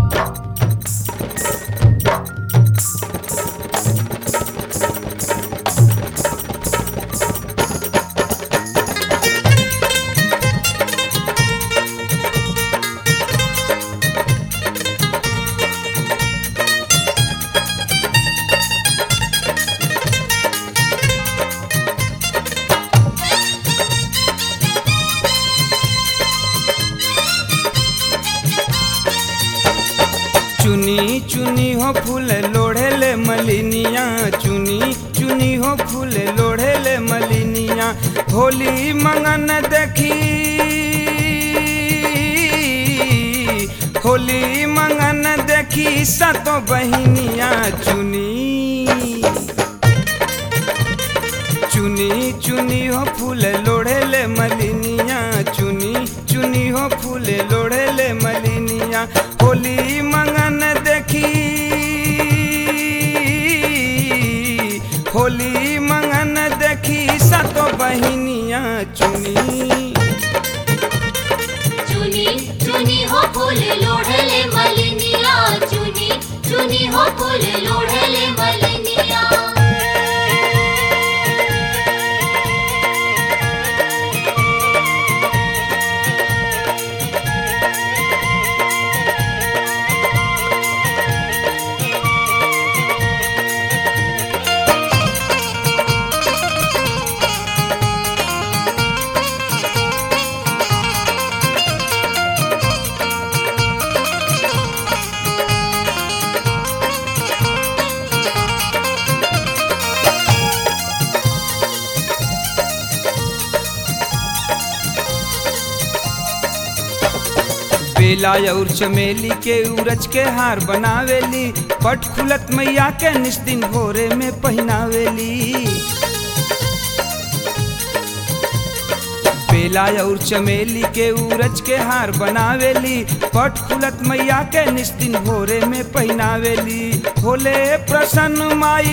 चुनी चुनी हो फूल लोढ़ेले मलिनिया चुनी चुनी हो फूल लोढ़ेले मलिनिया होली मंगन देखी होली मंगन देखी सतो बहिनिया चुनी चुनी चुनी हो फूल लोढ़ेले मलिनिया चुनी चुनी हो फूल लोढ़ेले मलिनिया होली मंगन देखी होली मंगन देखी सतो बहिनिया चुनी चुनी चुनी हो फूल लोढ़ले मलिनिया चुनी चुनी हो फूल लोढ़ले मलिनिया बेला और चमेली के उरज के हार बनावेली पट खुलत मैया के निस्दिन भोरे में पहनावेली बेला और चमेली के उरज के हार बनावेली पट खुलत मैया के निस्दिन भोरे में पहनावेली होले प्रसन्न माई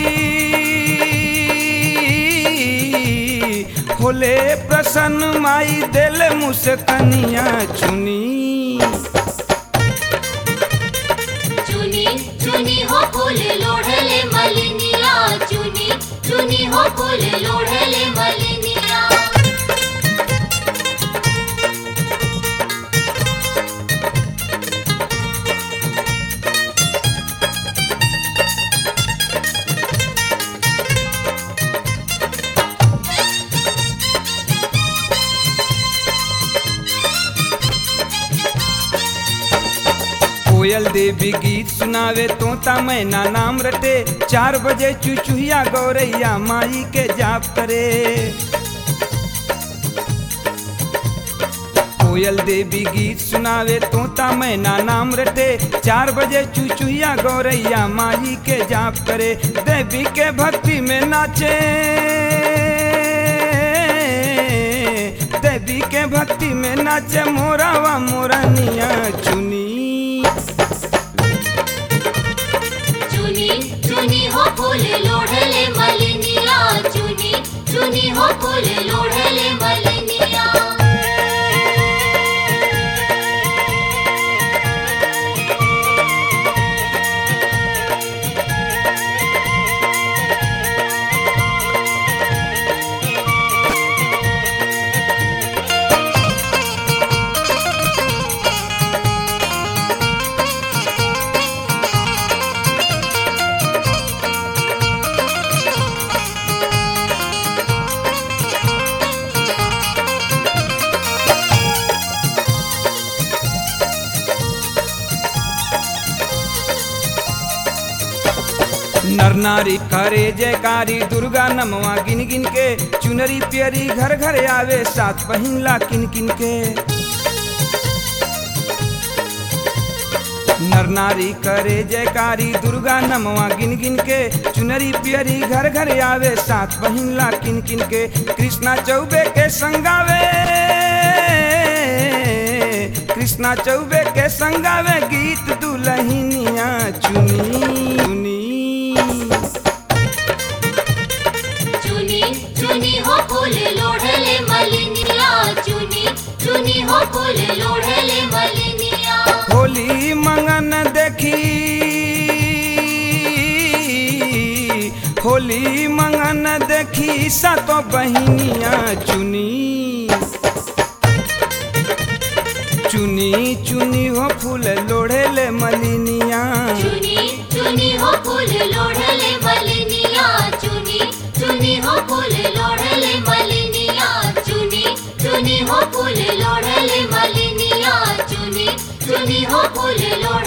होले प्रसन्न माई दिल मुस्कनिया चुनी चुनी चुनी हो फूल लोढ़ले मलिनिया चुनी चुनी हो फूल लोढ़ले मलिनिया कोयल देवी गीत सुनावे तोता मैना नाम रटे चार बजे चुचुहिया गौरैया माई के जाप करे कोयल देवी गीत सुनावे तोता मैना नाम रटे चार बजे चुचुहिया गौरैया माई के जाप करे देवी के भक्ति में नाचे देवी के भक्ति में नाचे मोरावा मोरनिया चुनी चुनी चुनी हो फूल लोढ़ले मलिनिया चुनी चुनी हो फूल लोढ़ले मलिनिया नर नारी करे जयकारी दुर्गा नमवा गिन गिन के चुनरी पियरी घर घर आवे सात पहिनला किन किन के नर नारी करे जयकारी दुर्गा नमवा गिन गिन के चुनरी पियरी घर घर आवे सात पहिनला किन किन के कृष्णा चौबे के संगावे कृष्णा चौबे के संगावे गीत दुलहिनिया चुनी चुनी चुनी चुनी हो फूल लोढ़ले मलिनिया चुनी चुनी हो फूल लोढ़ले मलिनिया होली मंग मंगन देखी होली मंगन देखी सातो बहिनिया चुनी चुनी चुनी हो फूल लोढ़ेले मलिनिया चुनी चुनी हो फूल लोढ़ले मलिनिया चुनी चुनी हो फूल लोढ़ले मलिनिया चुनी चुनी हो फूल लोढ़ले मलिनिया चुनी चुनी हो फूल लोढ़